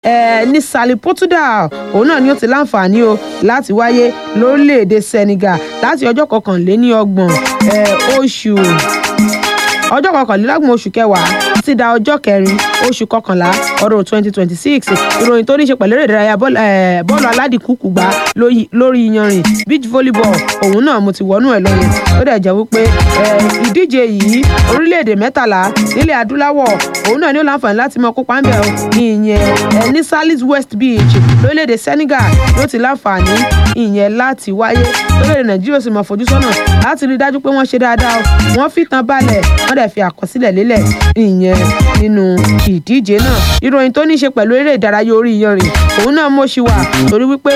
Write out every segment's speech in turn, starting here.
ẹ ní Sally Portugal òun náà ni ó ti láǹfààní o láti wáyé lórílẹ̀‐èdè Senegal láti ọjọ́ kọkànléní ọgbọ̀n ẹ, oṣù ọjọ́ kọkànlélọ́gbọ̀n oṣù kẹwàá títí da ọjọ́ kẹrin oṣù kọkànlá ọdún twenty twenty six ìròyìn tó ní ṣe pẹ̀lú eré ìdárayá bọ́ọ̀lù eh, bọ́ọ̀lù aládìkúkú gbá lóyí- lórí iyanrìn beach volleyball òun náà mo ti wọnú ẹ̀ lọ́yìn ó dẹ̀ jẹ́ wípé eh, ìdíje yìí orílẹ̀-èdè mẹ́tàlá nílẹ̀ adúláwọ̀ òun náà ní ó láǹfààní láti mọ kópa ń bẹ̀ ọ́ ìyẹn eh, ní salis west beach lórílẹ̀-èdè senegal ló ti láǹfààní ìyẹn láti wáyé lórílẹ̀-èdè nàìjíríà ó sì mọ̀ fojú sọ́nà láti rí i dájú pé wọ́n ṣe dáadáa o wọ́n fi tán balẹ̀ wọ́n dẹ̀ fi àkọsílẹ̀ lélẹ̀ ìyẹn nínú ìdíje náà ìròyìn tó ní í ṣe pẹ̀lú eré ìdárayá orí iyanrìn òun náà mo ṣì wà torí wípé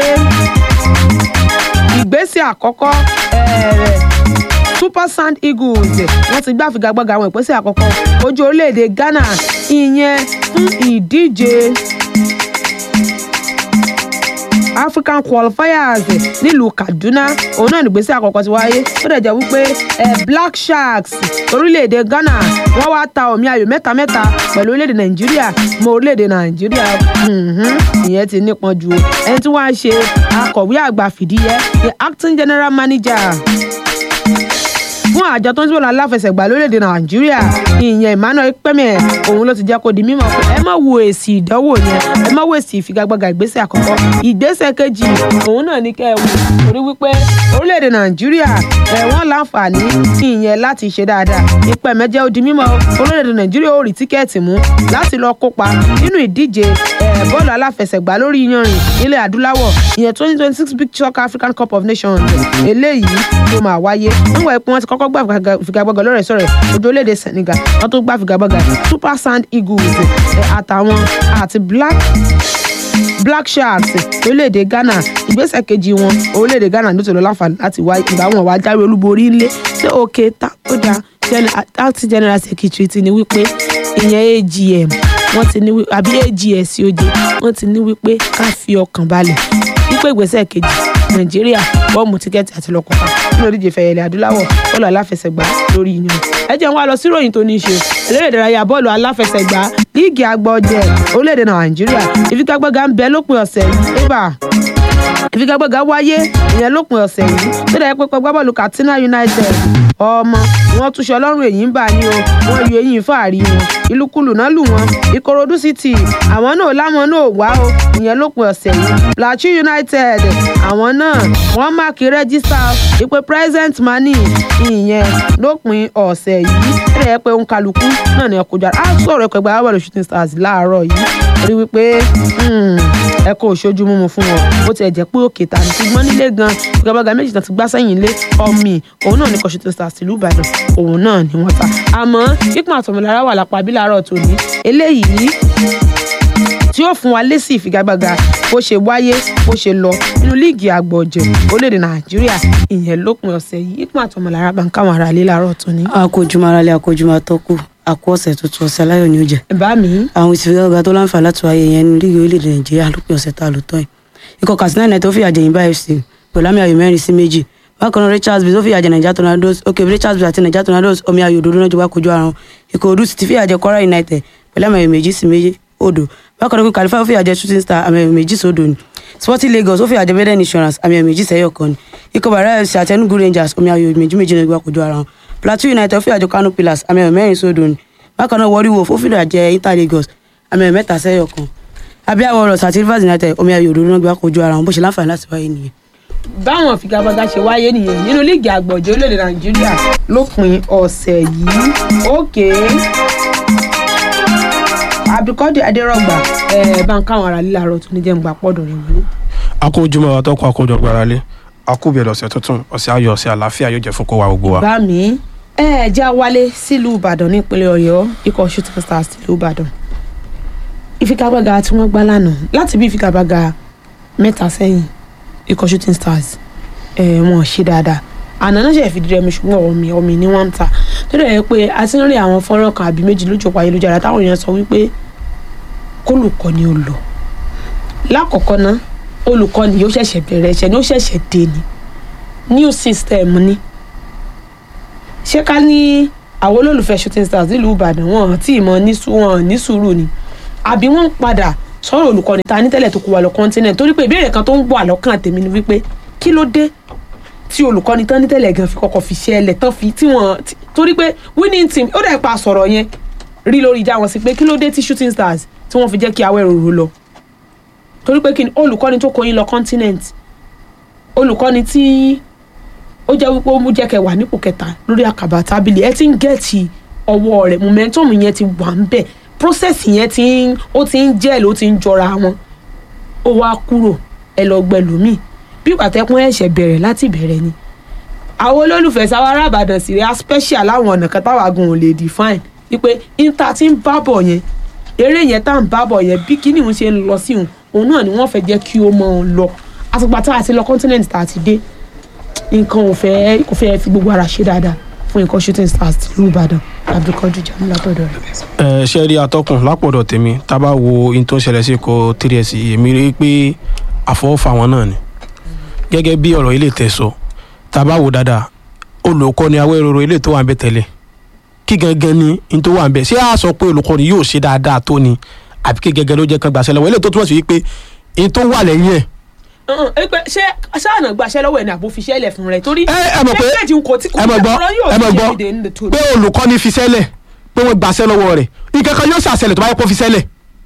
ìgbésẹ̀ àkọ́kọ́ eh, super sand eagles wọ́n ti gbá figagbága àwọn ìpínlẹ̀ àkọ́kọ́ ojú orílẹ̀-èdè ghana ìyẹn fún ìdíje african qualifiers nílùú kaduna òun náà nígbésẹ̀ àkọ́kọ́ ti wáyé ó dẹ̀ jẹ́ wípé eh, black sharks orílẹ̀-èdè ghana wọ́n wá ta omi ayò mẹ́ta mẹ́ta pẹ̀lú orílẹ̀-èdè nàìjíríà mọ́ orílẹ̀-èdè nàìjíríà mhm, ìyẹn ti nípọn jù o ẹni tí wọ́n á ṣe akọ̀wé àgbà fìdíhẹ́ the acting general manager fún àjọ tó ń sọ̀rọ̀ aláfẹsẹ̀gbá lórílẹ̀‐èdè nàìjíríà ìyẹn emmanuel pẹ́mẹ́ òun ló ti jẹ́ kó di mímọ̀ pé ẹ má wo èsì ìdánwò yẹn ẹ má wo èsì ìfigagbága ìgbésẹ̀ àkọ́kọ́ ìgbésẹ̀ kejì òun náà ní kẹ́ ẹ wò torí wípé orílẹ̀‐èdè nàìjíríà ẹ̀ wọ́n láǹfààní ìyẹn láti ṣe dáadáa ìpẹ̀mẹ́ jẹ́ ó di mímọ̀ orílẹ̀‐èdè nàìjíríà ó rí tíkẹ́ẹ̀tì mú láti lọ kópa nínú ìdíje ẹ̀ bọ́ọ̀lù aláfẹsẹ̀gbá lórí iyanrìn nílẹ̀ adúláwọ̀ ìyẹn twenty twenty six big shock african cup of nations eléyìí tó máa wáyé níwọ̀n ẹ̀pẹ́ wọn ti kọ́kọ́ gbà figagbá- figagbága lọ́rẹ̀ sọ̀rẹ̀ ojú orílẹ̀-èdè senegal wọ́n tó gbà figagbága super sand eagles ẹ̀, àtàwọn àti black black sharks orílẹ̀-èdè ghana ìgbésẹ̀ kejì wọn orílẹ̀-èdè ghana ló ti lọ láǹfààní láti wá ìgbà wọn wá jáwé olúborí ńlẹ̀ ṣé òkè tá ó dáa acting general secretary ti ní wípé ìyẹn agm wọ́n ti ní wí- àbí ags oje wọ́n ti ní wípé ká fi ọkàn balẹ̀ wípé ìgbésẹ̀ kejì nàìjíríà bọ́ọ̀mù tíkẹ́ẹ̀tì àti lọ́kọ̀ọ́ká nínú ìdíje fẹ̀yẹ̀lẹ̀ adúláwọ̀ bọ́ọ̀lù aláfẹsẹ̀gbá lórí iyàn ẹ jẹ́ n wá lọ sí ìròyìn tó ní í ṣe eléré ìdárayá bọ́ọ̀lù aláfẹsẹ̀gbá líìgì agbọ́jẹ orílẹ̀-èdè nàìjíríà ìfigagbága ń bẹ lópin ọ̀sẹ̀ yìí ébà ìfigagbága wáyé ìyẹn lópin ọ̀sẹ̀ yìí tó dẹ̀ pé pẹgbẹ́ katsina united ọmọ wọn túnṣe ọlọ́run èyí ń bà ní o wọn yọ eyín fàárí wọn ìlúkulù náà lù wọn ìkòròdú city àwọn náà láwọn náà wá o ìyẹn lópin ọ̀sẹ̀ yìí plateau united àwọn náà wọ́n máàkì rẹ́gísítà ìpè present money ìyẹn lópin ọ̀sẹ̀ yìí ó dẹ̀ pé òun kálukú náà ní ọkọ̀ jáde á sọ̀rọ̀ ẹ̀kọ́ ẹgbẹ́ arábàlù shooting stars láàárọ̀ yìí rí wípé hmm, ẹ kò ṣojú mímu fún wọn bó tiẹ̀ jẹ́ pé òkè tà ní ṣùgbọ́n nílé gan ìgbàgbọ́gà méjì náà ti gbá sẹ́yìn lé ọmì òun náà ní kọ́ shooting stars tìlú ìbàdàn òun náà ni wọ́n ta àmọ́ pípọ́n àtọ̀mọ̀lára wà lápá bí láàárọ̀ tòní eléyìí tí yóò fún wa lésì ìfigagbága bó ṣe wáyé bó ṣe lọ nínú líìgì àgbọ̀jẹ̀ orílẹ̀-èdè nàìjíríà ìyẹn lópin ọ̀sẹ̀ yìí pípọ́n àtọ̀mọ̀lára bá ń káwọn ará ilé láàárọ̀ tòní. akójúmọ́ aráalé akójúmọ́ atọ́kù àkó ọ̀sẹ̀ tuntun ọ̀sẹ̀ aláyọ̀ ni ó jẹ́ bá mi àwọn ìsìnkú tó láǹfà láti wáyé yẹn ní líìgì orílẹ̀-èdè nàìjíríà lópin ọ̀sẹ̀ tá a lò tán yìí ikọ̀ katsina united tó fìyà jẹ yìnbá fc pẹ̀lú àmì ayò mẹ́rin sí méjì bákan náà richards bay tó fìyà jẹ naija tornadoes ok richards bay àti naija tornadoes omi ayò òdodo náà jọ wá kojú ara wọn ikọ̀ odù sì ti fìyà jẹ kwara united pẹ̀lú àmì ayò méjì sí méjì odò bákan náà kalifa ó fìyà jẹ shooting star àmì ayò méjì sódò ni sporting lagos ó fìyà jẹ beden insurance àmì ayò méjì sẹ́yọ̀ kan ni ikọ̀ bàrà fc àti enugu rangers omi ayò méjì méjì náà jọ wá kojú ara wọn plateau united ó fìyà jẹ kano pillars àmì ayò mẹ́rin sódò ni bákan náà warri wolf ó fìyà jẹ inter lagos àmì ayò mẹ́ta sẹ́yọ̀ kan abia warriors àti rivers united omi ayò òdodo náà gbé wá kojú ara wọn bó ṣe láǹfààní láti wáyé nìyẹn. báwọn ìfigagbága ṣe wáyé nìyẹn nínú líìgì àgbọ̀jẹ̀ orílẹ̀-èdè nàìjíríà lópin ọ̀sẹ̀ yìí òkè abdulkadir adérọgbà ẹ bá ń káwọn ará lílà rọ tó ní jẹ́ ń gbà pọ́dọ̀ rẹ̀ wọlé. akójúmọ́ àtọ́kùn àkójọ gbáralé akúbẹ̀rẹ̀ ọ̀sẹ̀ tuntun ọ̀sẹ̀ ayọ̀ ọ̀sẹ̀ àlàáfíà yóò jẹ́ fún kó wa gbogbo wa. bá mi ẹ já wálé sílùú ìbàdàn nípínlẹ̀ ọ̀yọ́ ikọ̀ shooting stars tìlú ìbàdàn ìfigagbága tí wọ́n gbá lánàá láti bí ìfigagbága mẹ́ta sẹ́yìn ikọ̀ shooting stars ẹ̀ wọ́n ṣe dáadáa àná náà ṣe fìdí rẹmi ṣùgbọ́n ọ̀mì ọ̀mì ni wọ́n ń ta tó dẹ̀ yẹ pé a ti ń rí àwọn fọ́nrán kan àbí méjì lójú ọ̀pọ̀ ayélujára táwọn èèyàn sọ wípé kólùkọ́ ni ó lọ lákọ̀ọ́kọ́ ná olùkọ́ ni yóò ṣẹ̀ṣẹ̀ bẹ̀rẹ̀ ẹ̀ṣẹ̀ ni ó ṣẹ̀ṣẹ̀ dé ni new system ni ṣé ká ní àwọn olólùfẹ́ shooting stars nílùú ìbàdàn wọn tí ì mọ ní sú- wọn ní sùúrù ni àbí wọ́n ń padà sọ̀rọ̀ olùkọ́ni ta ní tẹ́lẹ̀ tó kó wa lọ continent torí pé ìbéèrè kan tó ń bọ̀ àlọ́kàn tèmi ni wípé kí ló dé tí olùkọ́ni tán ní tẹ́lẹ̀ gan fi kọ́kọ́ fi ṣe ẹlẹ̀ tán fi tí wọ́n tí- torí pé winning team ó dẹ̀ pa sọ̀rọ̀ yẹn rí lórí ìjà wọn sí pé kí ló dé tí shooting stars tí wọ́n fi jẹ́ kí Awẹ́ròrò lọ torí pé kí ni olùkọ́ni tó kó yín lọ continent olùkọ́ni tí ó jẹ́ wípé ó mú jẹ́ kẹ́ wà nípò kẹta lórí àkàbà tábìlì ẹ ti ń gẹ̀ẹ́tì ọwọ́ rẹ̀ momentum yẹn ti wà ń bẹ̀ process yẹn ti ń ó ti ń jẹ́ ló ti ń jọra wọn ó wá kúrò ẹ lọ gbẹlòmíì bí pàtẹ́kùn ẹ̀ṣẹ̀ bẹ̀rẹ̀ láti bẹ̀rẹ̀ ni àwọn olólùfẹ́ sáwárà àbàdàn sì rí a special láwọn ọ̀nà kan táwa gan ò lè define wípé inter ti ń bá bọ̀ yẹn eré yẹn tá à ń bá bọ̀ yẹn bí kíní òun ṣe ń lọ sí òun òun náà ni wọ́n fẹ́ jẹ́ kí ó mọ̀ ọ́n lọ àtùpà tá a ti lọ continent tá a ti dé nǹkan ò fẹ́ kò fẹ́ fi gbogbo ara ṣe dáadáa fún nǹkan shooting stars tìlú ìbàdàn abdulkadir jamila tọ̀dọ̀ rẹ̀. ẹ ṣe rí atọ́kùn lápọ̀dọ̀ tèmi tá a bá wo ohun tó ń ṣẹlẹ̀ sí ikọ̀ trs èmi rí i pé àfọwọ́fà wọn náà ni gẹ́gẹ́ bí ọ̀rọ̀ ilé tẹ̀ sọ tá a bá wo dáadáa olùkọ́ni Awẹ́ròrò ilé tó wà ń bẹ tẹ́lẹ̀ kí gangan ni ohun tó wà ń bẹ ṣé a sọ pé olùkọ́ni yóò ṣe dáadáa tó ni àbí kí gẹ́gẹ́ ló jẹ́ kan gbàṣẹ́ lọ́wọ́ ilé tó túmọ̀ sí wípé ohun tó wà lẹ́yìn ẹ̀ ọ̀hún, ẹ pé ṣé sáànà gbaṣẹ́ lọ́wọ́ ẹ̀ ní àbò fiṣẹ́ lẹ̀ fún rẹ̀ torí ẹ ẹ mọ̀ pé méjèèjì kò tí kò ẹ mọ̀ gbọ́ ọ̀rọ̀ yóò ẹ mọ̀ ṣe gbọ́ èdè ní tòun. pé olùkọ́ni fi sẹ́lẹ̀ pé wọ́n gbàṣẹ́ lọ́wọ́ rẹ̀ ìkankan yóò ṣàṣẹlẹ̀ tó bá yẹ kó fi sẹ́lẹ̀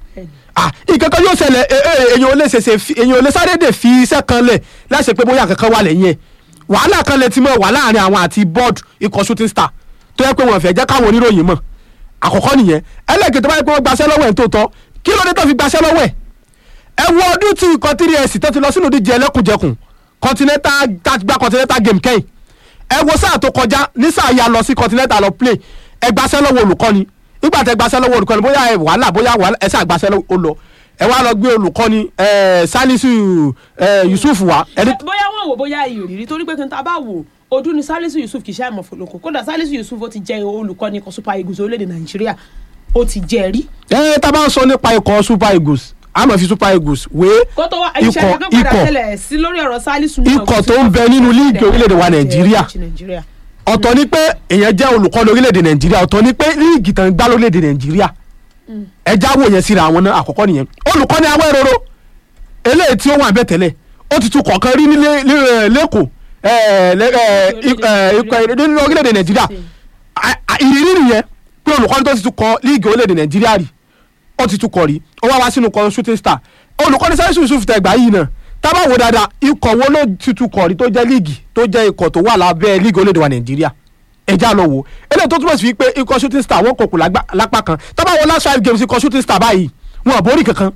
ah ìkankan yóò ṣẹlẹ̀ ẹ ẹ èyàn ò lè ṣèṣe fi- èyàn ò lè sáré dè fi iṣẹ́ kan lẹ̀ láṣẹ pé bóyá kankan wà lẹ́yìn ẹ̀ wàhálà kan lè ti mọ̀ wà láàrin àwọn àti board ikọ̀ shooting star tó yẹ pé wọ́n fẹ́ jẹ́ káwọn oníròyìn mọ̀ àkọ́kọ́ nìyẹn ẹlẹ́kẹ̀ẹ́ tó bá yẹ pé wọ́n gbaṣẹ́ lọ́wọ́ ẹ̀ tó tọ́ kí ló dé tó fi gbaṣẹ́ lọ́wọ́ ẹ̀ ẹ wo ọdún tí ikọ̀ three s tó ti lọ sínú ìdíje ẹlẹ́kùnjẹkùn continental tá gba continental game kẹ́yìn ẹ wo sáà tó kọjá ní sáà ya lọ sí continental lọ play ẹ gbaṣẹ́ lọ́wọ́ olùkọ́ni nígbà tẹ gbaṣẹ́ lọ́wọ́ olùkọ́ni bóyá ẹ wàhálà bóyá wàhálà ẹ sáà gbaṣẹ́ lọ́wọ́ ó lọ ẹ wá lọ gbé olùkọ́ni ẹ Salisu ẹ Yusuf wa ẹni bóyá wọn wò bóyá ìrírí torí pé kí n ta bá wò ọdún ni Salisu Yusuf kì í ṣe àìmọ̀fọ̀lọ́kọ̀ kódà Salisu Yusuf ó ti jẹ́ olùkọ́ni ikọ̀ Super Eagles orílẹ̀-èdè Nàìjíríà ó ti jẹ́ rí. ẹ tá a bá ń sọ nípa ikọ̀ Super Eagles a máa fi Super Eagles wé kó tó wá ikọ̀ iṣẹ́ kankan padà ikọ̀ tẹ́lẹ̀ sí lórí ọ̀rọ̀ Salisu náà, ikọ̀ kò sí tó ń bẹ nínú líìgì orílẹ̀-èdè wa Nàìjíríà. Nàìjíríà. ọ̀tọ̀ ni pé èèyàn jẹ́ olùkọ́ni orílẹ̀-èdè nàìjíríà ọ̀tọ̀ ni pé líìgì tán gbá lórílẹ̀-èdè nàìjíríà ẹja wò yẹn síra àwọn náà àkọ́kọ́ nìyẹn olùkọ́ni Awẹ́ròrò eléyìí tí ó wà bẹ́ẹ̀ tẹ́lẹ̀ ó ti tún kọ̀ọ̀kan rí nílé lẹ́kọ̀ọ́ ẹ̀, lẹ́- ẹ̀, ik- ẹ̀, ikọ̀ nínú orílẹ̀-èdè nàìjíríà À- à- ìrírí nìyẹn pé olùkọ́ni tó ti tún kọ líìgì orílẹ̀-èdè nàìjíríà rí ó ti tún kọ rí ó wá wá sínú kọ shooting star olùkọ́ni Salisu Yusuf tẹ̀gbá yìí náà tábà wò dáadáa ikọ̀ wo ló ti tún kọ rí tó jẹ́ líìgì tó jẹ́ ikọ̀ tó wà lábẹ́ líìgì orílẹ̀-èdè wa nàìjíríà ẹja lọ wò eléyìí tó túmọ̀ sí pé ikọ̀ shooting star wọ́n kòkò lágbá- lápá kan tábà wọ last five games ikọ̀ shooting star báyìí wọn ò borí kankan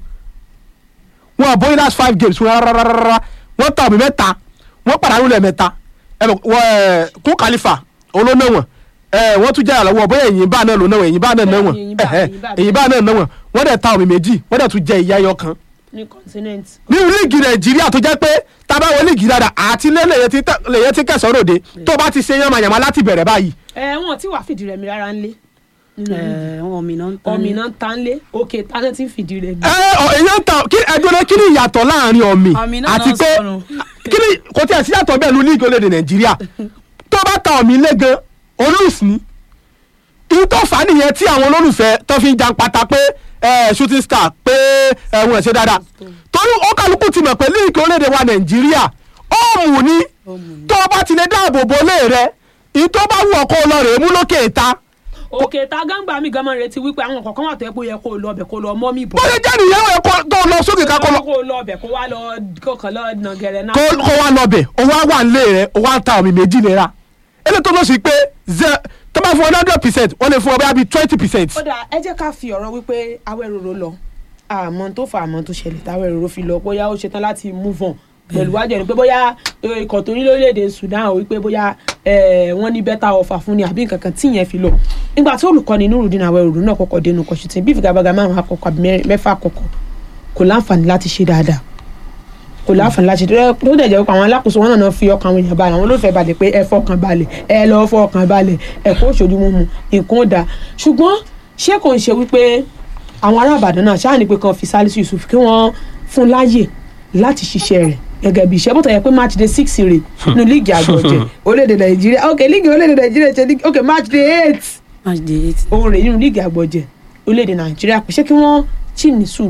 wọn ò borí last five games wọn rárá wọn ta omi mẹ́ta wọn pàdánù lẹ́ẹ̀mẹ́ta ẹ mọ̀, wọ́n, ẹ, kún kàlífà olóná wọn ẹ wọ́n tún jẹ́ àlọ́wọ́ bóyá ẹ̀yìn bá náà lò náà ẹ̀yìn bá náà náà wọn Ẹ̀yìn bá, ẹ̀hẹ́, ẹ̀yìn bá. ẹ̀yìn bá náà náà wọn wọ́n dẹ̀ ta omi méjì wọ́n dẹ̀ tún jẹ ìyá ẹyọ kan ní continent. nínú líìgì nàìjíríà tó jẹ́ pé tábà wọ líìgì dáadáa àti ilé lèyẹ ti tẹ- lèyẹ ti kẹsàn-án ròde tó bá ti ṣe yánmayànmá láti bẹ̀rẹ̀ báyìí ẹ wọn tí wàá fìdí rẹmi rárá ń lé nínú líìgì. ẹ wọn mi náà ń tán ọmọ iná ta ń lé òkè tánà tí ń fìdí rẹmi. ẹ ọ èyàn ta kí ẹdúró kí ni ìyàtọ̀ láàrin ọ̀mì Ọ̀mì náà àti náà pé sọnù. kí ni kò tí ẹ̀ sí yàtọ̀ bẹ́ẹ̀ ní líìgì orílẹ̀-èdè nàìjíríà tó bá ta ọ̀mì lé gan olùsí ni ihun tó fà á nìyẹn tí àwọn olólùfẹ́ tó fi ń jan pata pé ẹ shooting star pé ẹ wọn ẹ̀ ṣe dáadáa torí ó kálukú ti mọ̀ pé líìgì orílẹ̀-èdè wa nàìjíríà ó mú ni tó o bá ti lè dáàbò bo lé rẹ ihun tó bá wù ọ́ kó o lọ rèé mú lókè ìta òkè ta gángbà mi gan máa retí wípé àwọn kọ̀ọ̀kan wà tó yẹ kó yẹ kó o lọ ọbẹ̀ kó o lọ mọ́ mi bọ̀. bó ṣe jẹ́ nìyẹn ó yẹ kó tó lọ sókè ká kó lọ kó o lọ ọbẹ̀ kó wá lọ kọ̀ọ̀kan lọ nàgẹ̀rẹ̀ náà. kó kó wá lọbẹ̀ ó wá wà nílé rẹ̀ ó wá ń ta omi méjì náírà eléyìí tó lọ sí pé ze- tó bá fún ọ hundred percent wọ́n lè fún ọ bẹ́ẹ̀ bí twenty percent. ó dà ẹ jẹ́ ká fi ọ̀rọ̀ wípé Awẹ́ròrò lọ àmọ́ tó fà àmọ́ tó ṣẹlẹ̀ táwẹ́ròrò fi lọ bóyá ó ṣetán láti move on pẹ̀lú wájú ẹni pé bóyá eh, ikọ̀ tó ní lórílẹ̀‐èdè Sudan ò wípé bóyá eh, wọ́n ní better offer fún ni àbí nǹkan kan tí ìyẹn fi lọ nígbà tí olùkọ́ni Nurudeen Awẹ́ròrò náà kọ́kọ́ dénú kọ́ṣùtì bí ìfigagbága márùn-ún àkọ́kọ́ àbí mẹ́rin- mẹ́fà àkọ́kọ́ kò láǹfààní láti ṣe dáadáa kò láǹfààní láti ṣe tó dẹ̀ jẹ́ pé àwọn alákòóso wọn náà fi ọkàn àwọn èèyàn balẹ̀ àwọn olóòfẹ́ balẹ̀ pé ẹ fọkàn balẹ̀ ẹ lọ fọkàn balẹ̀ ẹ kó ṣojú mímu nǹkan ó dáa ṣùgbọ́n ṣé kò ń ṣe wípé àwọn ará Ìbàdàn náà ṣáà ní pé kan fi Salisu Yusuf kí wọ́n fún láàyè láti ṣiṣẹ́ rẹ̀ gẹ́gẹ́ bí iṣẹ́ bó tẹ̀ yẹ pé match day six rè nínú líìgì àgbọ̀jẹ̀ orílẹ̀-èdè Nàìjíríà ok líìgì orílẹ̀-èdè Nàìjíríà ṣe líìgì ok match day eight match day eight òun rè nínú líìgì àgbọ̀jẹ̀ orílẹ̀-èdè Nàìjíríà pé ṣé kí wọ́n tì ní sùúrù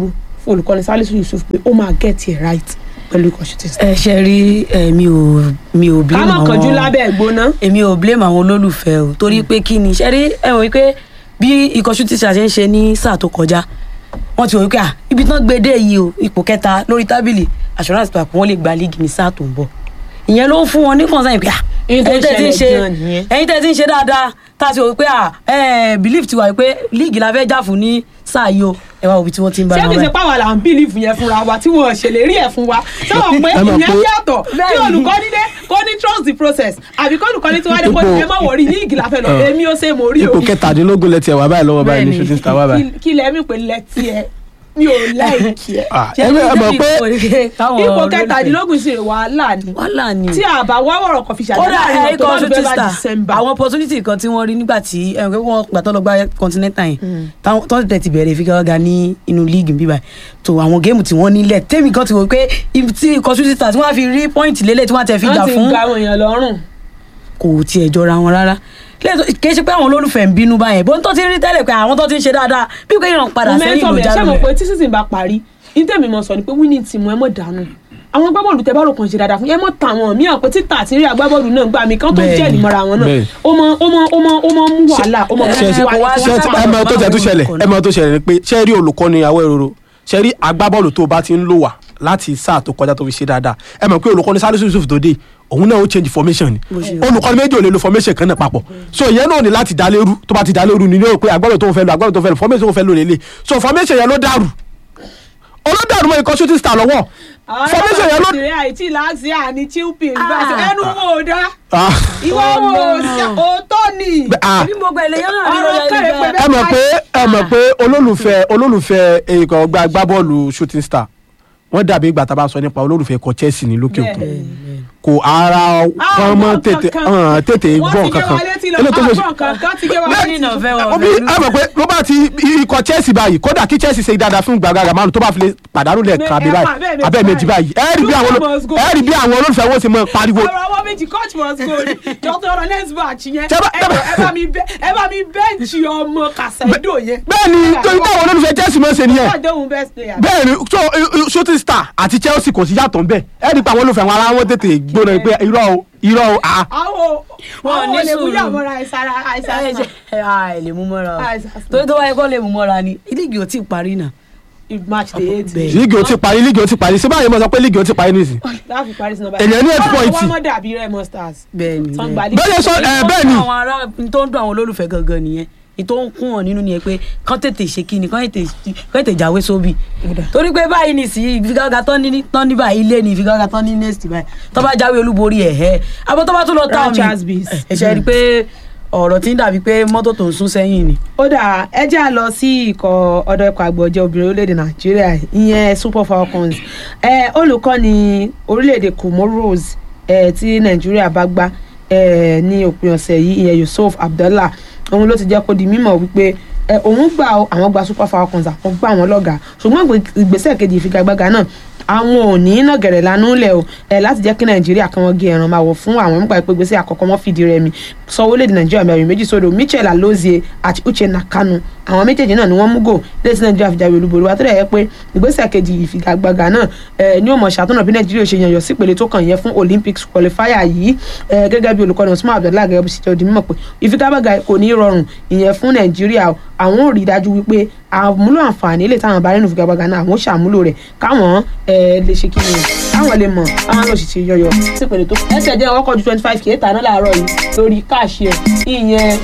fún olùkọ́ni Salisu Yusuf pé ó máa get it right pẹ̀lú ikọ̀ shooting star. ẹ ṣe rí ẹ mi ò mi ò ká blame má àwọn kánjú lábẹ́ ìgbóná. èmi ò blame àwọn olólùfẹ́ o torí pé kí ni ṣe rí ẹ wọ́n pé bí ikọ̀ shooting stars ṣe ń ṣe ní sáà tó kọjá wọ́n ti wọ́n pé à ibi tán gbé dé yìí o ipò kẹta lórí tábìlì assurance tó àpò wọn lè gba líìgì ní sáà tó ń bọ̀ ìyẹn ló ń fún wọn ní concern pé à Èyí tó ń ẹ̀yin tẹ́ ti ń ṣẹlẹ̀ ṣe gan nìyẹn. ẹ̀yin tẹ́ ti ń ṣe dáadáa tá a ti wò pé à ẹ belief ti wà pé líìgì la fẹ́ jà fún ní sáà yìí o ẹ wá òbí tí wọ́n ti ń bá ṣé wọn kìí ṣe báyìí. páwọn là ń bílíìfù yẹn fúnra wa tí wọn ṣèlérí ẹ̀ fún wa ṣé wọn pé Ẹ mọ̀ ìyẹn pé- yàtọ̀ kí Bẹ́ẹ̀ni. olùkọ́ni dé kó ní trust the process àbí kó olùkọ́ni tí wọ́n dé kó ní Ipò- ẹ má wọrí ní ìgìlá fẹ́ lọ Ọ̀. èmi ó ṣe mo rí o ipò kẹtàdínlógún lẹ tiẹ̀ wà báyìí lọ́wọ́ báyìí ní Bẹ́ẹ̀ni. shooting star wà báyìí. Kí- kí lẹ́mí pé lẹ́tí ẹ mi ò láìkí ẹ Ah, Ṣé ẹ mọ̀- ẹ mọ̀ bí pé káwọn ipò olólùfẹ́- kẹtàdínlógún sì rè wàhálà ni wàhálà ni tí àbá wá wọ̀rọ̀ kan fi ṣàdá kódà láàrin ẹ ikọ̀ October, shooting November, star December àwọn opportunity kan tí wọ́n rí nígbà tí ẹ pé wọ́n gbà tó lọ gba continental yẹn táwọn tó tẹ̀ ti bẹ̀rẹ̀ ìfigagbága ní inú league bíbá tó àwọn géèmù tí wọ́n nílẹ̀ tèmi kan ti wò pé ibi tí ikọ̀ shooting star tí wọ́n á fi rí point lélẹ̀ tí wọ́n á tẹ̀ fi wọ́n gbà ti fún ga àwọn èèyàn lọ́rùn kò tiẹ̀ jọra wọn rárá lẹ́yìn kì í ṣe pé àwọn olólùfẹ́ ń bínú báyẹn bó ń tó ti rí tẹ́lẹ̀ pé àwọn tó ti ń ṣe dáadáa bí pé ìràn padà sẹ́yìn momentum ló yẹn ṣé jáde mo pé rẹ̀. tí season bá parí ní tèmi mọ̀ sọ ni pé winning team ẹ mọ̀ dànù àwọn agbábọ́ọ̀lù tẹ bá rò kàn ṣe dáadáa fún ẹ mọ̀ tà wọn míyàn pé títà àti rí agbábọ́ọ̀lù náà gbà mí kán tó Bẹ́ẹ̀ni. jẹ́ ìmọ̀ra wọn náà Bẹ́ẹ̀ni. ó mọ ó mọ ó mọ ó mọ mú wàhálà ó mọ ṣe mú ṣe wàhálà wá- ṣe wá- ẹ mọ̀ tó tẹ̀ tó ṣẹlẹ̀ ẹ mọ̀ tó ṣẹlẹ̀ ni pé ṣe rí olùkọ́ni àwọ̀ èrò ṣe rí agbábọ́ọ̀lù tó bá ti ń lò wá láti sáà tó kọjá tó fi ṣe dáadáa ẹ mọ̀ pé olùkọ́ni Salisu Yusuf tó dé òun náà ó change formation ni Bó ṣe- olùkọ́ni méjì ò lè lo formation kan náà papọ̀ so ìyẹn náà ní láti dá lérú tó bá ti dá lérú ni yóò pé agbábọ́ọ̀lù tó ń fẹ́ lò agbábọ́ọ̀lù tó ń fẹ́ lò formation tó ń fẹ́ lò lélẹ̀ so formation yẹn ló dàrú olódàrú mọ́ ikọ̀ shooting star lọ́wọ́ formation yẹn ló ìrìn àìtí láti àní chilpin Ah. bá ẹnu wo ò dá Ah, ìwọ wo ò sí òótọ́ ni ah. bí gbogbo ẹlẹ́yìn náà ní Ọ̀rọ̀ lọ́yà kẹ́rẹ́ ìgbà- pé ẹ mọ̀ pé ẹ mọ̀ pé olólùfẹ́ olólùfẹ́ ikọ̀ ọgbà agbábọ́ọ̀lù shooting star wọ́n dàbí ìgbà tá a bá sọ nípa olólùfẹ́ ikọ̀ Chelsea ní lókè òkun Bẹ́ẹ̀ni. kò ara wọn mọ́ tètè hàn, tètè gbọ́n kankan ilé tó ṣe kankan ti gé wa Bẹ́ẹ̀ni létí náà fẹ́ wọn obi ẹ mọ̀ pé ló bá ti ikọ̀ Chelsea báyìí kódà kí Chelsea ṣe dáadáa fún gbàgàgà márùn tó bá fi lè pàdánù lẹ́ẹ̀kan àbí Ẹ báyìí pa bẹ́ẹ̀ méjì abẹ́ méjì báyìí ẹ rí bí àwọn Two oló- must go. ẹ rí bí àwọn olólùfẹ́ wọn ṣe mọ́ pariwo ọ̀rọ̀ àwọn méjì coach must go ni dr ọ̀rọ̀ next batch yẹn Ṣé bá- ẹ jọ̀ọ́, ẹ bá mi bẹ́ ẹ bá mi bẹ́ǹchì ọmọ kàṣẹ́dò yẹn. bẹ́ẹ̀ ni torí pé àwọn olólùfẹ́ Chelsea mọ́ ṣe nìyẹn ọjọ́ òun best player. bẹ́ẹ̀ ni so i- i- shooting star àti Chelsea kò sí yàtọ̀ ń bẹ̀ ẹ rí i pé àwọn olólùfẹ́ wọn ara wọn tètè gbóná pé irọ́ o irọ́ o ah àwọn Wọn àwọn ní olè sùúrù. wúyà mọ́ra àìsàn àìsàn ẹ ṣe ẹ à, ẹ lè mú mọ́ra o Àìsàn. torí tó wáyé kọ́ lè mú mọ́ra ni líìgì ò tí ì parí náà. match day eight. Bẹ́ẹ̀. líìgì ó ti parí líìgì ó ti parí ṣé báyìí mo sọ pé líìgì ó ti parí nìsín láàfin paris number Ènìyàn ní eight point. wọ́n mọ̀ dàbí Remo Stars. bẹ́ẹ̀ni Tán bẹ́ẹ̀ni. gba league. bẹ́ẹ̀ sọ ẹ bẹ́ẹ̀ ni àwọn ará tó ń dún àwọn olólùfẹ́ gangan nìyẹn ní tó ń kún wọn nínú nìyẹn pé kán tètè ṣe kí ni kán tètè kán tètè jáwé sóbì torí pé báyìí ní sí ìfigagbága tán ní tán ní báyìí ilé ní ìfigagbága tán ní next báyìí tó bá jáwé olúborí ẹ̀ ẹ́ abọ́ tó bá tún lọ táwọn mi Rangers bees. ẹ̀ ṣe rí i pé ọ̀rọ̀ tí ń dàbí pé mọ́tò tó ń sún sẹ́yìn ni. ó dà ẹ jẹ́ à lọ sí ikọ̀ ọ̀dọ́ ikọ̀ àgbọ̀jẹ̀ obìnrin orílẹ̀-èdè nàìjíríà ìyẹn super falcons ẹ olùkọ́ni orílẹ̀-èdè comoros ẹ tí nàìjíríà bá gbá ẹ ní òpin ọ̀sẹ̀ yìí ìyẹn yusuf abdallah òun ló ti jẹ́ kó di mímọ̀ wípé ẹ òun gbà ó, àwọn gba super falcons àwọn gbà wọn lọ́gàá ṣùgbọ́n ìgbé- ìgbésẹ̀ kejì ìfigagbága náà àwọn ò ní iná gẹ̀rẹ̀ lánú lẹ̀ o ẹ láti jẹ́ kí nàìjíríà kan wọ́n gé ẹran máa wọ̀ fún àwọn nípa ìpégbèsè àkọ́kọ́ mọ́ fìdí rẹmi sọ orílẹ̀-èdè nàìjíríà mẹ́rin méjì sódò michel alozie àti uche nakanu àwọn méjèèjì náà ni wọ́n mú gò lẹ́sí nàìjíríà fi jáwé olúborí wa tó dẹ̀ yẹ pé ìgbésẹ̀ kejì ìfigagbága náà ẹ ní ó mọ̀ ṣàtúnà bí nàìjíríà ṣe yànyàn sípele tó kàn yẹn fún olympics qualifier yìí ẹ gẹ́gẹ́ bí olùkọ́ni osman abdullahi gẹ́gẹ́ bí ṣe jẹ́ odi mímọ̀ pé ìfigagbága kò ní rọrùn ìyẹn fún nàìjíríà o. àwọn ò rí i dájú wípé àmúlò àǹfààní lè táwọn bá nínú ìfigagbága náà àwọn ò ṣàmúlò rẹ̀ káwọn ẹ lè ṣe kí ni káwọn lè mọ̀ káwọn lè ṣe yọyọ sípele tó ẹsẹ̀ jẹ́ ọkọ̀ ju twenty five k tà náà láàárọ̀ yìí lórí káàṣì ẹ̀ ìyẹn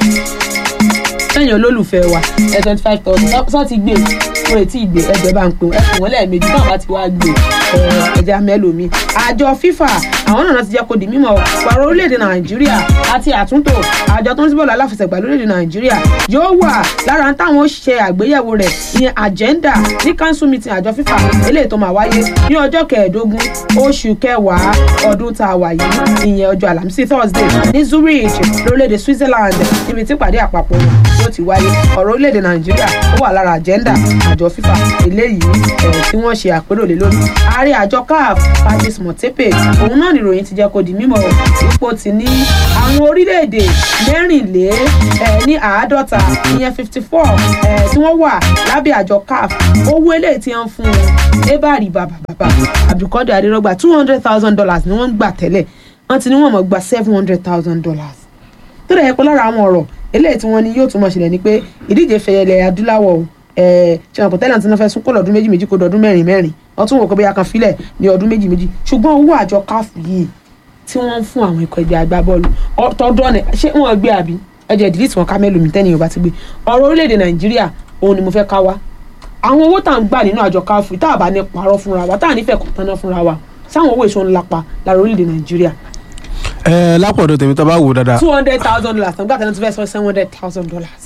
sẹ́yìn olólùfẹ́ wa ẹ̀ twenty five thousand sọ́ ti gbé fún etí ìgbé ẹgbẹ́ bá ń pè ẹ fún wọn lẹ́ẹ̀mejì náà bá ti wá gbé ẹja mẹ́lòmí. àjọ FIFA àwọn náà ti jẹ́ kó di mímọ̀ pàrọ̀ orílẹ̀-èdè Nàìjíríà àti àtúntò àjọ tó ń síbọ̀ aláfẹsẹ̀gbà lórílẹ̀-èdè Nàìjíríà yóò wà lára táwọn ṣe àgbéyẹ̀wò rẹ̀ ìyẹn agenda ní council meeting àjọ FIFA eléyìí tó máa wáyé ní ọjọ́ kẹẹ̀ẹ́dógún oṣù kẹwàá ọdún tá a wà yìí ìyẹn ọjọ́ àlàmísì Thursday ní Zurich lórílẹ̀-èdè Switzerland níbi tí ìpàdé àpapọ̀ wọn yóò ti wáyé ọ̀rọ̀ orílẹ̀-èdè nàìjíríà ó wà lára àjẹ́ndà àjọ fífa eléyìí ẹ̀ tí wọ́n ṣe àpérò lé lórí ààrẹ àjọ caf patrice motepe òun náà nìròyìn ti jẹ́ kó di mímọ̀ ipò ti ní àwọn orílẹ̀-èdè mẹ́rìnlé ẹ̀ ní àádọ́ta ìyẹn fifty four ẹ̀ tí wọ́n wà lábẹ́ àjọ caf owó eléyìí tí wọ́n fún un ebari bàbàbàbà abdulkadir adirogba two hundred thousand dollars ni wọ́n ń gbà tẹ́lẹ̀ wọ́n ti ní wọ́n mọ̀ gba seven hundred thousand dollars tó dẹ̀ yẹ pé lára àwọn ọ̀rọ̀ eléyìí tí wọ́n ní yóò tún mọ̀ ṣẹlẹ̀ ni pé ìdíje fẹ̀yẹlẹ̀ adúláwọ̀ ẹ̀ ṣe wọn kò tẹ́lẹ̀ tí wọ́n fẹ́ sún kó lọ́dún méjì méjì kó dọ̀dún mẹ́rin mẹ́rin wọ́n tún wò pé bóyá kan filẹ̀ ní ọdún méjì méjì ṣùgbọ́n owó àjọ káfù yìí tí wọ́n ń fún àwọn ikọ̀ ẹgbẹ́ agbábọ́ọ̀lù tọ́dún ọ̀nà ṣé wọ́n gbé àbí ẹjẹ ìdílítì wọn ká mẹ́lòmí tẹ́niyàn bá ti gbé ọ̀rọ̀ orílẹ̀-èdè nàìjíríà òun ni mo fẹ́ ká wá àwọn owó tá à ń gbà nínú àjọ káfù tá à bá ní parọ́ fúnra wa tá à nífẹ̀ẹ́ kọ̀ọ̀tán náà fúnra wa sáwọn owó èso ńlá pa lára orílẹ̀-èdè nàìjíríà ẹ lápọ̀dọ̀ tèmi tá a bá wò dáadáa. two hundred thousand dollars tàbí àtẹnudí tó fẹ́ sọ seven hundred thousand dollars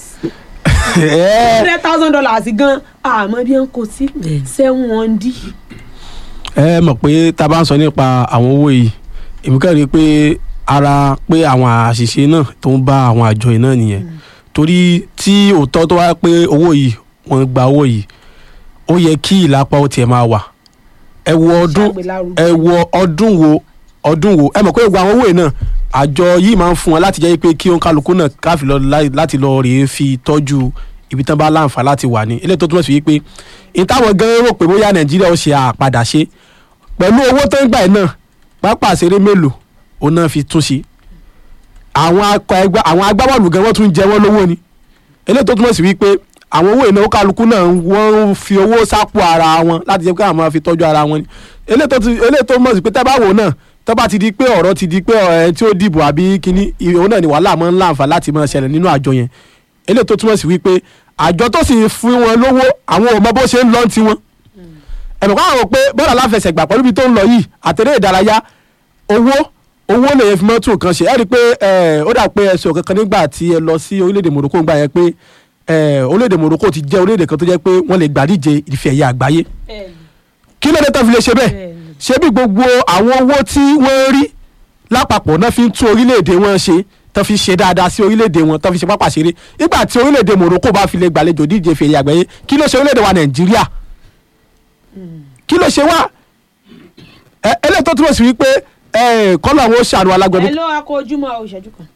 ẹ hundred thousand dollars gan àmọ́ bí wọ́n kò sí seven hundred. ẹ mọ̀ pé tá a bá ń sọ nípa àwọn owó yìí èmi kàn rí i pé ara pé àwọn àṣìṣe náà tó ń bá àwọn àjọ yìí náà nìyẹn torí tí òótọ́ tó wá pé owó yìí wọ́n gba owó yìí ó yẹ kí ìlápá ó tiẹ̀ máa wà ẹ wo ọdún Ṣàgbélárugẹ. ẹ wo ọdún wo ọdún wo ẹ mọ̀ pé gbogbo àwọn owó yìí náà àjọ yìí máa ń fún wọn láti jẹ́ pé kí òǹkàlùkù náà káfí lọ láì- láti lọ rèé fi tọ́jú ibi tán bá láǹfà láti wà ní eléyìí tó túmọ̀ sí wípé ìtàwọn gan rò pé bóyá nàìjíríà ó ṣe àpadà ṣe pẹ̀lú owó tó ń gbà yìí náà pápá àṣeré mélòó òun náà fi tún ṣe àwọn akọ ẹgbẹ́ àwọn agbábọ́ọ̀lù gan wọ́n tún jẹ wọ́n lówó ni eléyìí tó túmọ̀ sí wípé àwọn owó ìnáwó kálukú náà wọ́n ń fi owó sápò ara wọn láti jẹ́ pé àwọn máa fi tọ́jú ara wọn ni eléyìí tó ti- eléyìí tó mọ̀ sí pé tẹ́ bá wò náà tó bá ti di pé ọ̀rọ̀ ti di pé ẹ̀ tí ó dìbò àbí kíní òun náà ni wàhálà máa ń láǹfà láti máa ṣẹlẹ̀ nínú àjọ yẹn eléyìí tó túmọ̀ sí wípé àjọ tó sì fún wọn lówó àwọn ò mọ bó ṣe ń lọ tiwọn ẹ̀mọ̀ káwọn rò pé bọ́ọ̀lù aláfẹsẹ̀gbà pẹ̀lú ibi tó ń lọ yìí àtẹ̀lé ìdárayá owó owó lè yẹn fi mọ́ tún nǹkan ṣe ẹ rí i pé ẹ, ó dà pé ẹsẹ̀ kankan nígbà tí ẹ lọ sí orílẹ̀-èdè Morocco ńgbà yẹn pé ẹ, orílẹ̀-èdè Morocco ti jẹ́ orílẹ̀-èdè kan tó jẹ́ pé wọ́n lè gbàdíje ìfẹ́ ẹ̀yà àgbáyé kí ló dé tó fi lè ṣe bẹ́ẹ̀ Bẹ́ẹ̀ni. ṣé bí gbogbo àwọn owó tí wọ́n rí lápapọ̀ náà fi ń tún orílẹ̀-èdè wọn ṣe tó fi ṣe dáadáa sí orílẹ̀-èdè wọn tó fi ṣe pápá ṣeré nígbà tí orílẹ̀-èdè Morocco bá fi lè gbàlejò díje ìfẹ́ ẹ̀yà àgbáyé kí ló ṣe orílẹ̀-èdè wa Nàìjíríà kí ló ṣe wá ẹ eléyìí tó túmọ̀ sí wípé ẹ kọ́lọ̀ àwọn ó ṣàánú alágbẹ̀mí ẹ ló akọ ojúmọ́ o ìṣẹ́jú kan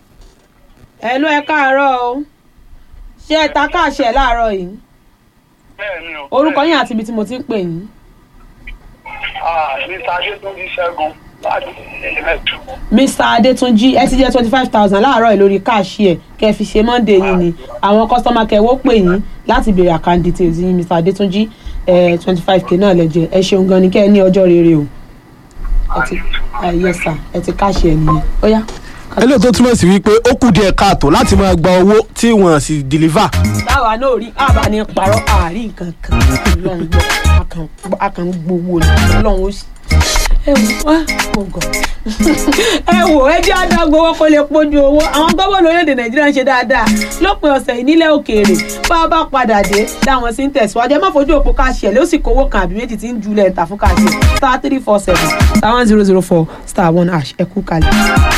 ẹ ló ẹ káàárọ̀ o ṣé ẹ ta káàṣẹ láàárọ̀ yìí bẹ́ẹ̀ni o. orúkọ yín àti ibi tí mo ti ń pè yín Ah, Mr. Adétúnjí Ṣẹ́gun láti ẹ̀mẹ́tù. mr adétúnjì ẹ ti jẹ twenty five thousand láàárọ̀ yìí lórí káàṣì ẹ kẹ́ fi ṣe monday yìí ni àwọn kọ́sọ́mà kẹwọ́ pè yín láti béèrè account details yín mr adétúnjì twenty five k náà lẹ́jẹ̀ ẹ ṣeun gan ni kẹ́ ẹ ní ọjọ́ rere o ẹ ti ah, yes sir ẹ ti káàṣì ẹ nìyẹn ó yá. eléyìí tó túmọ̀ sí wípé ó kù díẹ̀ káàtó láti máa gba owó tí wọ́n sì deliver táwa náà rí àbá ní parọ́ àárín nǹkan kan ọlọ́run gbọ́ a kàn- a kàn ń gbowó ni ọlọ́run ó sì. ẹ wò á mo gàn ẹ wò ẹ jẹ́ àdágbowó kó lè pójú owó àwọn gómìnà orílẹ̀-èdè nàìjíríà ń ṣe dáadáa lópin ọ̀sẹ̀ yìí nílẹ̀ òkèèrè bá a bá padà dé dáwọn sí ń tẹ̀síwájú ẹ má fojú òpó káàṣì ẹ̀ ló sì kówó kan àbí méjì tí ń julẹ̀ ń tà fún káàṣì star three four seven star one zero zero four star one hash ẹ kú kalẹ̀.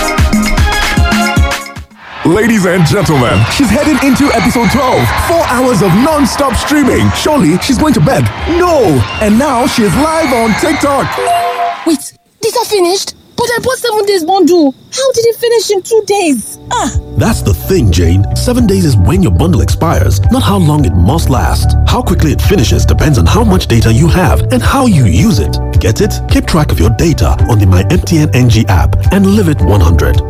Ladies and gentlemen, she's heading into episode 12. Four hours of non stop streaming. Surely she's going to bed. No! And now she's live on TikTok. Wait, these are finished? But I bought seven days bundle. How did it finish in two days? Ah, That's the thing, Jane. Seven days is when your bundle expires, not how long it must last. How quickly it finishes depends on how much data you have and how you use it. Get it? Keep track of your data on the My MTN NG app and live it 100.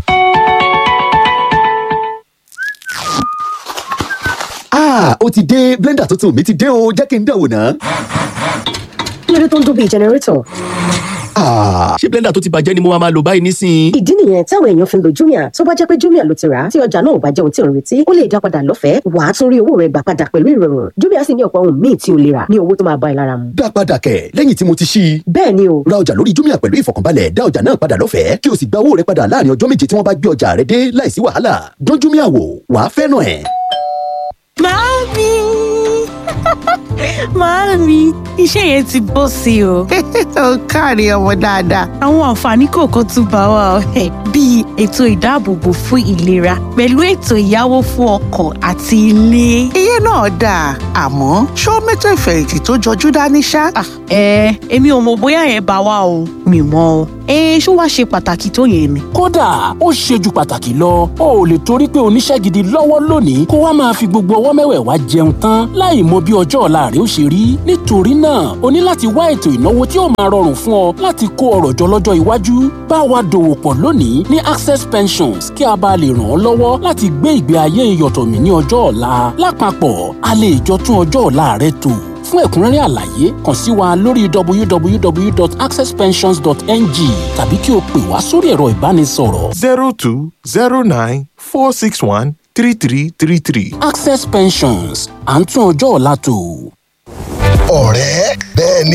Ah, ó ti dé blender tuntun mi ti dé o jẹ́ kí n dẹ̀wò náà. kí ló dé tó ń dún bíi jẹnẹrétọ̀ Ah, ṣé blender tó ti bàjẹ́ ni mo máa máa lò báyìí nísìnyí. ìdí nìyẹn táwọn èèyàn fi ń lo jumia tó bá jẹ́ pé jumia ló ti rà á tí ọjà náà ò bá jẹ́ ohun tí ò ń retí ó lè dá padà lọ́fẹ̀ẹ́ wàá tún rí owó rẹ̀ gbà padà pẹ̀lú ìrọ̀rùn jumia sì ní ọ̀pọ̀ ohun míì tí o lè rà ní owó tó máa bá ẹ lára mu. dá padà kẹ̀ lẹ́yìn tí mo ti ṣí i. bẹ́ẹ̀ ni o ra ọjà lórí jumia pẹ̀lú ìfọ̀kànbalẹ̀ dá ọjà náà padà lọ́fẹ̀ẹ́ kí o sì gba owó rẹ padà láàrin ọjọ́ méje tí wọ́n bá gbé ọjà rẹ dé láìsí wàhálà. dán jumia wò wàá fẹ́ràn ẹ̀. Mami! Màámi, iṣẹ́ yẹn ti bọ́ sí o. ó káre ọmọ dáadáa. Àwọn àǹfààní kọ̀ọ̀kan tún bá wa ọ̀hẹ́ bíi ètò ìdáàbòbò fún ìlera pẹ̀lú ètò ìyáwó fún ọkọ̀ àti ilé. iye náà dáa àmọ́ ṣó mẹ́tò ìfẹ̀yìntì tó jọjú dání ṣá. Ẹ èmi ò mọ̀ bóyá yẹn bá wa o, mi mọ̀ o. Ẹ ṣó wá ṣe pàtàkì tó yẹn ni. kódà ó ṣe ju pàtàkì lọ o ò lè torí pé oníṣẹ́ gidi lọ́wọ́ lónìí kó wá máa fi gbogbo ọwọ́ mẹ́wẹ̀ẹ̀wá jẹun tán láì mọ bí ọjọ́ ọ̀la rẹ ó ṣe rí nítorí náà o ní láti wá ètò ìnáwó tí ó máa rọrùn fún ọ láti kó ọrọ̀ jọ lọ́jọ́ iwájú bá wa dòwò pọ̀ lónìí ní access pensions kí a bá lè ràn ọ́ lọ́wọ́ láti gbé ìgbé ayé ìyọ̀tọ̀mí ní ọjọ́ ọ̀la lápapọ̀ a lè jọ tún ọjọ́ ọ̀la rẹ tò fún ẹ̀kúnrẹ́rẹ́ àlàyé kàn sí wa lórí www.accesspensions.ng tàbí kí o pè wá sórí ẹ̀rọ ìbánisọ̀rọ̀ zero two zero nine four six one three three three three. access pensions à ń tún ọjọ́ ọ̀la tò. ọ̀rẹ́ bẹ́ẹ̀ ni